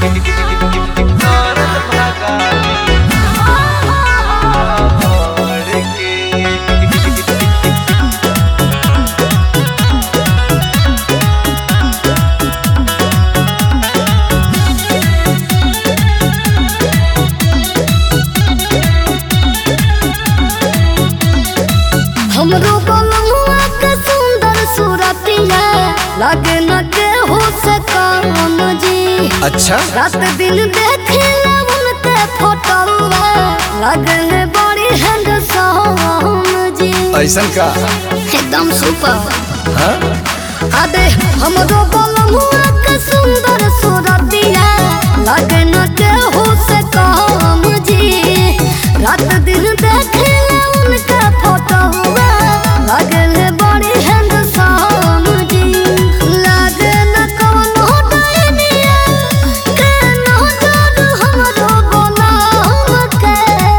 हमरो बलमुआ के सुंदर सूरतिया लगे न के हो सकम जी अच्छा रात दिन देखे उनके फोटोवा लगे है बड़ी हैंडसम जी ऐसन का एकदम सुपर हाँ? अबे हमरो बलमुआ के सुंदर सूरतिया लगे न के हो सकम जी रात दिन देखे उनके फोटोवा लगे है बड़ी हैंडसम जी लगे न कौनो डायनिया के नजर हमरो बनाम के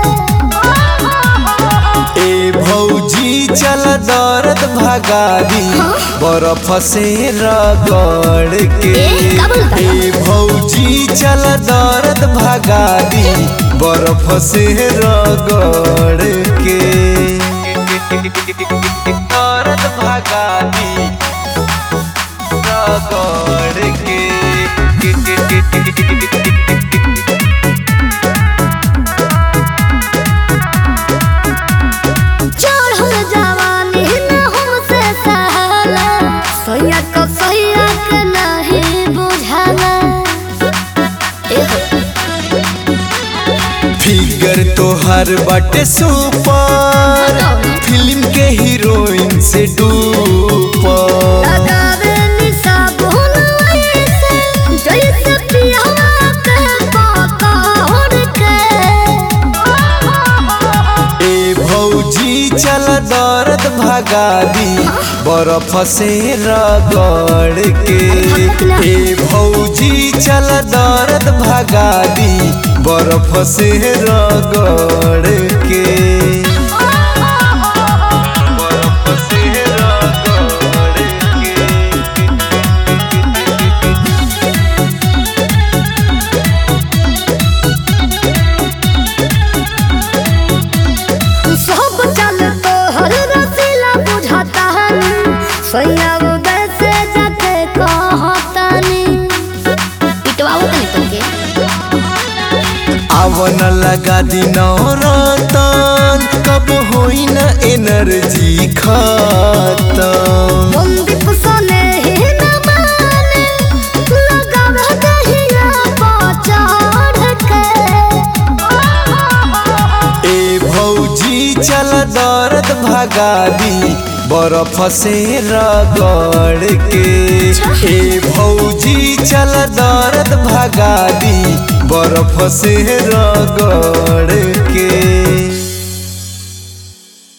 ए भौजी चल दर्द भगा दी बर्फ से रगड़ के ए, का बोलता है? ए भौजी चल दर्द भगा दी बर्फ से रगड़ के दर्द भगा दी रगड़ के चढ़ल जवानी न हमसे सहाला सैया को सैया के नहीं बुझाला फिगर तोहर बाटे सुपर फिल्म के हीरोइन से डूपर लगावे निशा बोल ऐसे जैसे पियावा के पकड़ के ए भौजी चल दर्द भगा दी बर्फ से रगड़ के ए भौजी चल दर्द भगा दी बर्फ से रगड़ के बर्फ से रगड़ के सब चल तो हर रसीला बुझाता है सैया उदय से जाके कहता नी पिटवाओ तनी तुमके आवन लगा दी रतन कब होई न एनर्जी खत्म बंदीप सोने ही न माने लगावे दहिया पचाड़ के ए भौजी चल दर्द भगा दी बर्फ से रगड़ के ए भौजी चल दर्द भगा दी बर्फ से रगड़ के